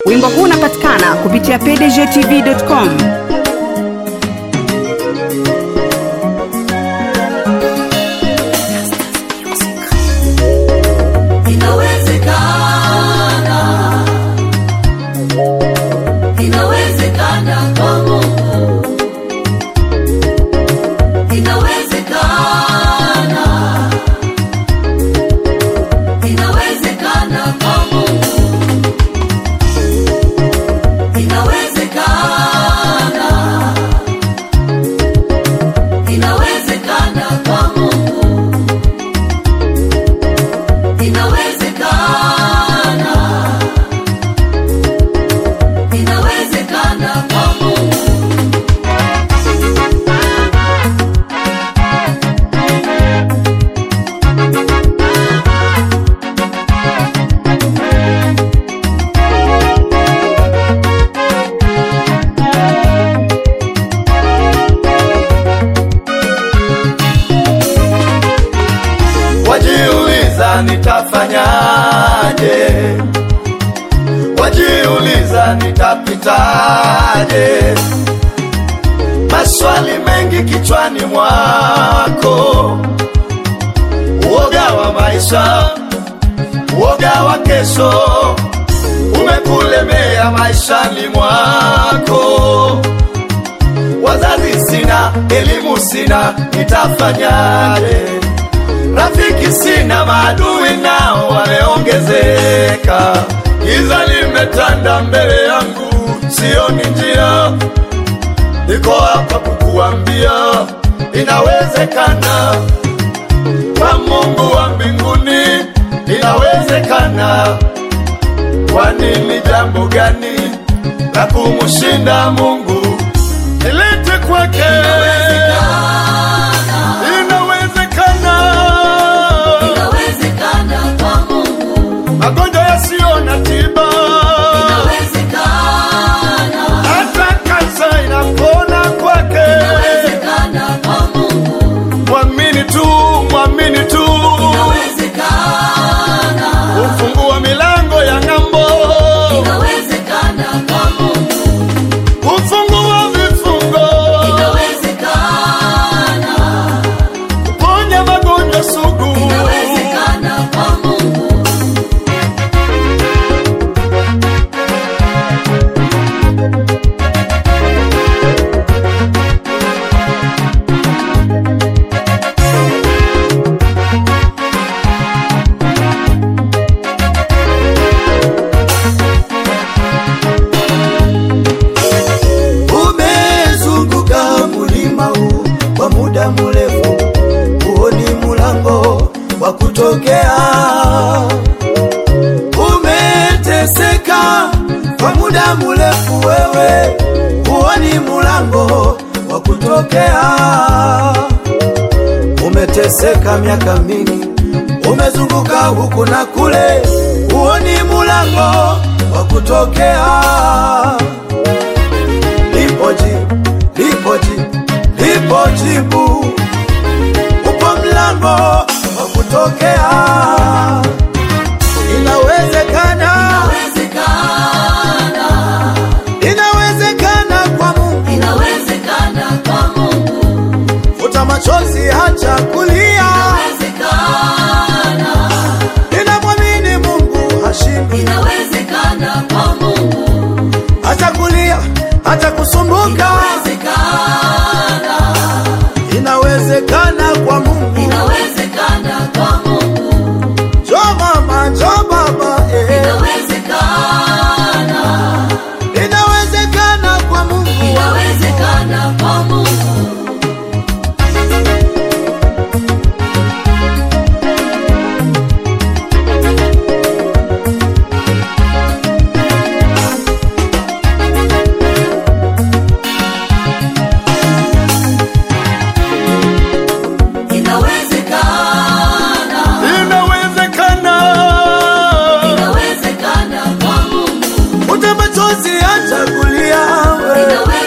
Wimbo huu unapatikana kupitia pdgtv.com. Inawezekana, inawezekana kwa Mungu, inawezekana, inawezekana kwa Mungu, inawezekana, inawezekana kwa Mungu, inawezekana, inawezekana kwa Mungu. wajiuliza nitafanyaje, wajiuliza nitapitaje, maswali mengi kichwani mwako, uoga wa maisha, uoga wa kesho umekulemea maishani mwako wazazi sina, elimu sina, nitafanyaje? Rafiki sina, maadui nao wameongezeka, giza limetanda mbele yangu, sioni njia. Niko hapa kukuambia inawezekana, kwa Mungu wa mbinguni inawezekana. Kwani ni jambo gani la kumshinda Mungu? Nilete kwake, inawezekana. Inawezekana kwa Mungu, Magonjwa yasiyo na tiba, inawezekana, hata kansa inapona kwake. inawezekana kwa Mungu, Mwamini tu, mwamini tu, inawezekana, ufungua milango ya ng'ambo, inawezekana kwa Mungu, ufungua vifungo, inawezekana, ponya magonjwa sugu. inawezekana kwa Mungu. Umezunguka mulima huu kwa muda mrefu, huoni mulango wa kutokea. Umeteseka kwa muda mrefu, wewe huoni mulango wa kutokea. Umeteseka miaka mingi, umezunguka huku na kule, huoni mulango wa kutokea lipo jibu, lipo jibu, lipo jibu, upo mlango wa kutokea. Inawezekana, Inawezekana, inawezekana kwa Mungu. inawezekana kwa Mungu, Futa machozi, hacha kulia, inawezekana, inamwamini Mungu hashindwi. inawezekana kwa Mungu, Hacha kulia, hacha kusumbuka, inawezekana, inawezekana kwa Mungu. inawezekana kwa Mungu, Jo mama, jo baba, eh. inawezekana, inawezekana kwa Mungu. inawezekana kwa Mungu. Inawezekana, Inawezekana, inawezekana kwa Mungu, ute machozi acha kulia we. inawezekana.